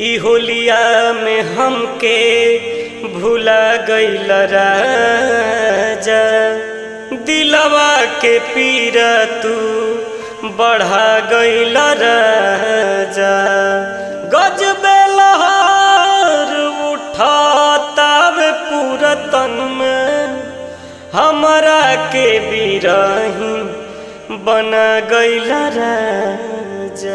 ई होलिया में हमके भुला गईल राजा दिलवा के पीरा तू बढ़ा गईल राजा गजबे लहर उठातावे पूरा तन में हमरा के बिरही बना गईल राजा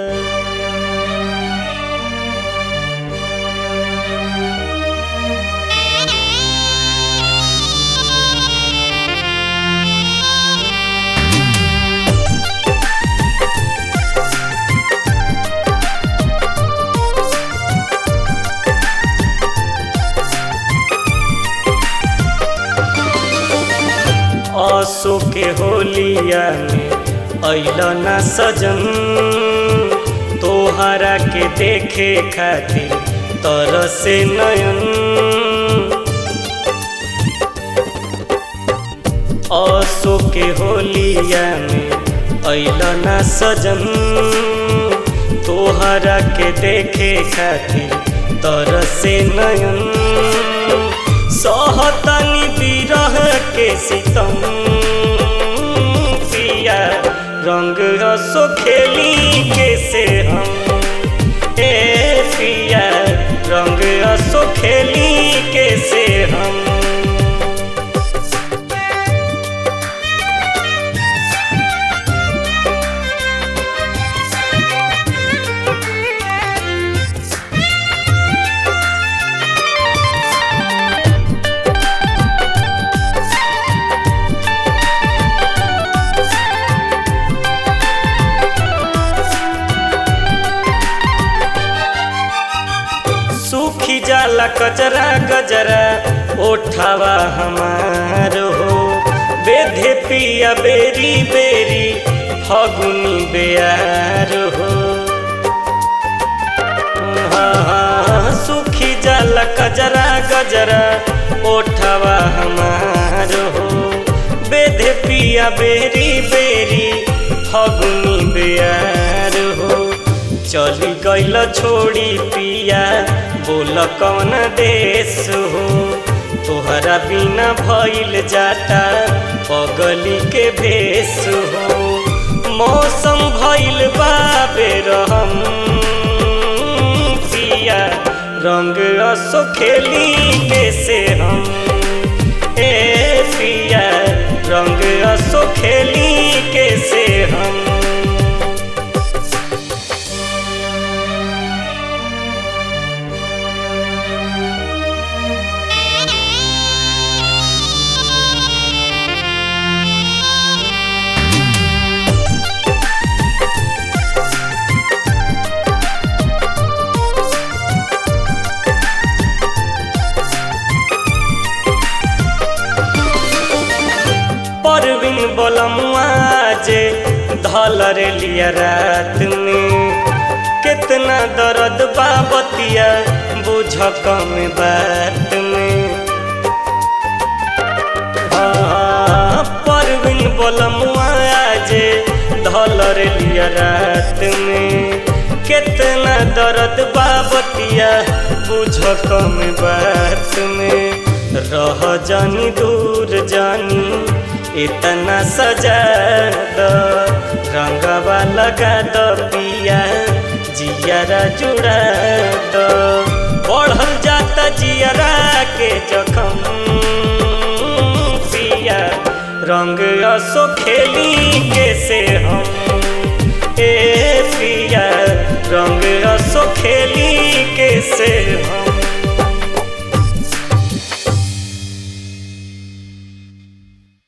असो के होलिया में अइल ना सजन तोहरा के देखे खातिर तरसे नयन असो के होलिया में अइल ना सजन तोहरा के देखे खातिर तरसे नयन सहतनी बिरह के सितम पिया रंग रसो खेली के से हम ए पिया रंग रसो खेली के से हम सूखी जाला कचरा गजरा ओठावा हमार हो बेधे पिया बेरी बेरी फगुनी बेयार हो हाँ, हाँ, सूखी जाला कजरा गजरा ओठावा हमार हो बेधे पिया बेरी बेरी फगुनी बेयार हो चली गईल छोड़ी पिया बोल कौन देश हो तोहरा बिना भइल जाता पगली के भेष हो मौसम भइल बाबे रहम पिया रंग असो खेली के से हम ए पिया रंग असो खेली के से हम परवीन बोलमुआ जे धलर लिया रात में कितना दर्द बाबतिया बुझ कम बात में हाँ, परवीन बोलमुआ जे धलर लिया रात में कितना दर्द बाबतिया बुझ कम बात में रह जानी दूर जानी इतना सजा द रंगवा लगा द पिया जियरा जुड़ा द बढ़ल जाता जियरा के जखम पिया रंग असो खेली के से हम ए पिया रंग असो खेली के से